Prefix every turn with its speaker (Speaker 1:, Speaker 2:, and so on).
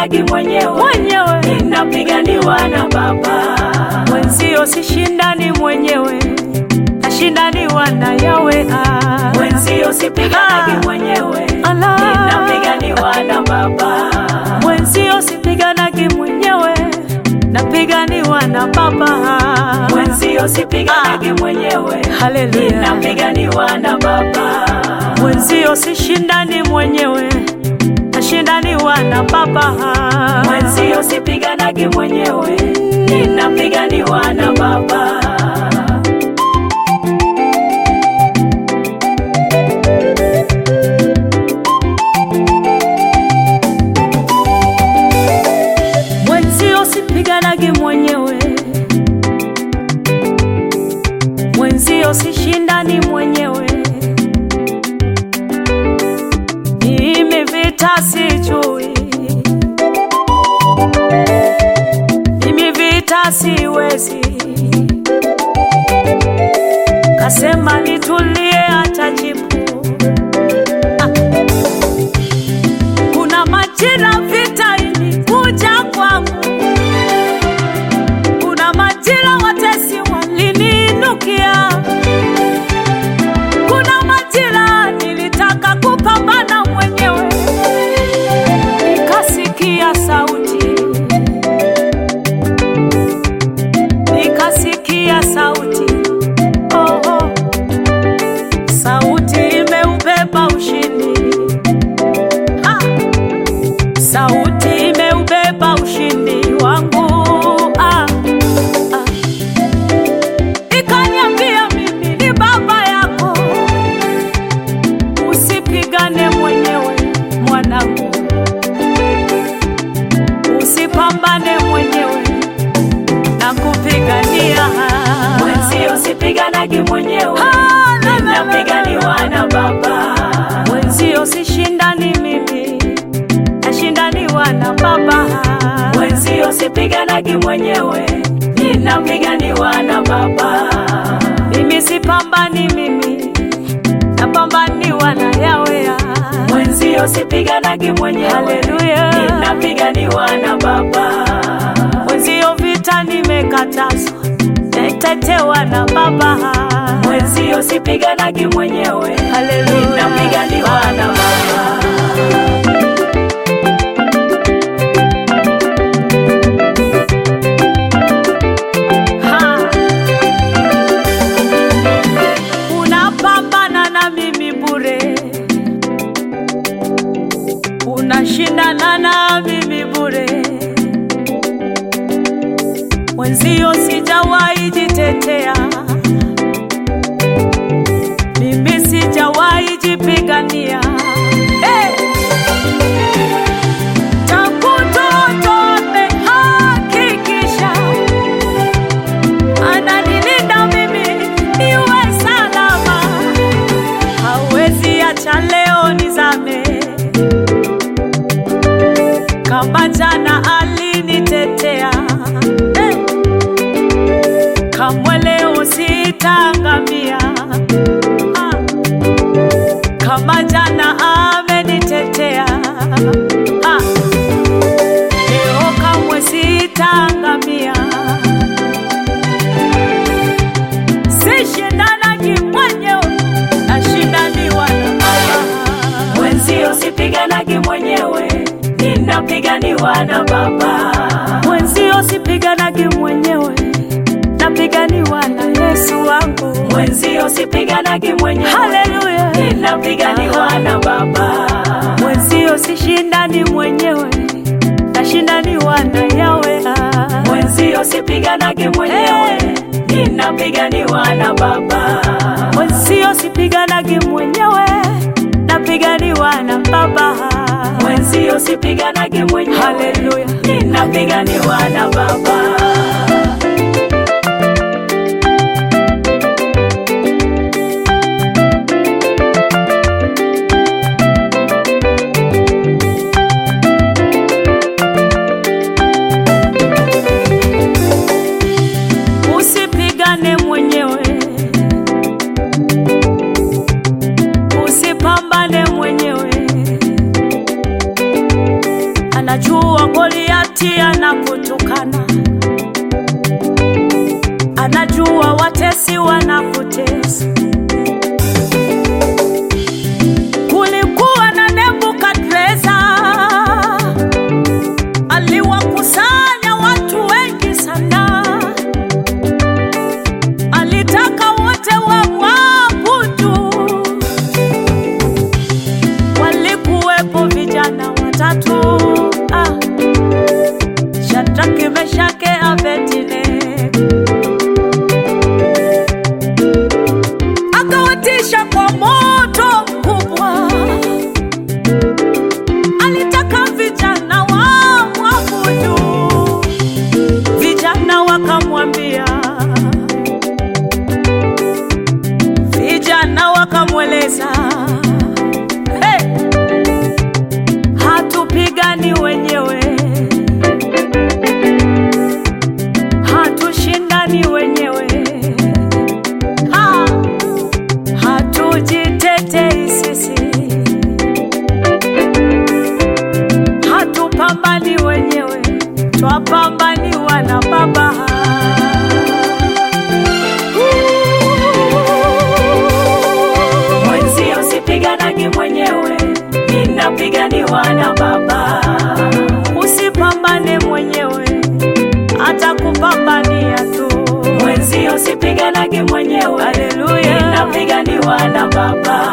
Speaker 1: sipiganagi mwenyewe,
Speaker 2: mwenyewe
Speaker 1: ninapiganiwa na Baba.
Speaker 2: mwenzio sishindani mwenyewe nashindaniwa na yawe ah.
Speaker 1: Mwenzio sipiganagi
Speaker 2: Ah.
Speaker 1: mwenyewe,
Speaker 2: Ala.
Speaker 1: ninapiganiwa na Baba.
Speaker 2: mwenzio sipiganagi mwenyewe napiganiwa na baba
Speaker 1: Mwenzio sipiganagi mwenyewe,
Speaker 2: haleluya
Speaker 1: ninapiganiwa na Baba.
Speaker 2: mwenzio sishindani mwenyewe nashindaniwa na baba
Speaker 1: Mwenzio sipiganagi mwenyewe, ninapiganiwa na Baba.
Speaker 2: mwenzio sipiganagi mwenyewe mwenzio sishindani mwenyewe mimi vita sijui mimi vita siwezi kasema nitulie atajibu ah. kuna majira vita ilikuja kwangu kuna majira watesi waliniinukia kuna majira nilitaka kupambana mwenyewe nikasikia sauti nikasikia sauti oh, oh. sauti imeubeba ushindi ha! sauti imeubeba ushindi wangu ah, ah. ikaniambia mimi ni baba yako usipigane mwenyewe mwanangu usipambane mwenyewe na kupigania
Speaker 1: Mwenzio sipiganagi mwenyewe,
Speaker 2: Ah, la, la, la, la.
Speaker 1: ninapiganiwa na Baba.
Speaker 2: mwenzio sishindani mimi nashindaniwa na baba
Speaker 1: Mwenzio sipiganagi mwenyewe, ninapiganiwa na Baba.
Speaker 2: mimi sipambani mimi napambaniwa na yawea
Speaker 1: Mwenzio sipiganagi mwenyewe,
Speaker 2: Haleluya.
Speaker 1: ninapiganiwa na Baba.
Speaker 2: mwenzio vita nimekatazwa naitetewa na baba
Speaker 1: Mwenzio sipiganagi mwenyewe,
Speaker 2: Haleluya.
Speaker 1: ninapiganiwa na Baba.
Speaker 2: Ha! unapambana na mimi bure unashindana na mimi bure mwenzio sijawahi jitetea mimi sijawahi jipigania hey! tangu toto amehakikisha ananilinda mimi niwe salama, hawezi acha leo nizame. Kama jana alinitetea eh, kamwe leo sitaangamia. Ah, kama jana amenitetea ah, leo kamwe sitaangamia. sishindanagi mwenyewe nashindaniwa na baba
Speaker 1: Mwenzio sipiganagi mwenyewe, ninapiganiwa na Baba.
Speaker 2: mwenzio sipiganagi mwenyewe napiganiwa na yesu wangu
Speaker 1: Mwenzio sipiganagi mwenyewe,
Speaker 2: haleluya
Speaker 1: ninapiganiwa na Baba.
Speaker 2: mwenzio sishindani mwenyewe nashindaniwa na yawe
Speaker 1: Mwenzio sipiganagi mwenyewe, ninapiganiwa na Baba.
Speaker 2: mwenzio sipiganagi mwenyewe napiganiwa na baba
Speaker 1: Mwenzio sipiganagi mwenyewe,
Speaker 2: haleluya
Speaker 1: ninapiganiwa na Baba.
Speaker 2: usipigane mwenyewe usipambane mwenyewe anajua wanakutukana, anajua watesi wanakutesa. Kulikuwa na Nebukadreza, aliwakusanya watu wengi sana, alitaka wote wamwabudu. Walikuwepo vijana watatu ah, Shadraki, Meshake, Abednego akawatisha kwa moto mkubwa. Alitaka vijana wamwabudu, vijana wakamwambia, vijana wakamweleza, hey, hatupigani wenyewe, hatushindani wenyewe ha! hatujitetei sisi, hatupambani wenyewe, twapambaniwa na Baba.
Speaker 1: Mwenzio sipiganagi mwenyewe, ninapiganiwa na Baba.
Speaker 2: Usipambane mwenyewe, atakupambania tu.
Speaker 1: Mwenzio sipiganagi mwenyewe,
Speaker 2: Haleluya.
Speaker 1: ninapiganiwa na Baba.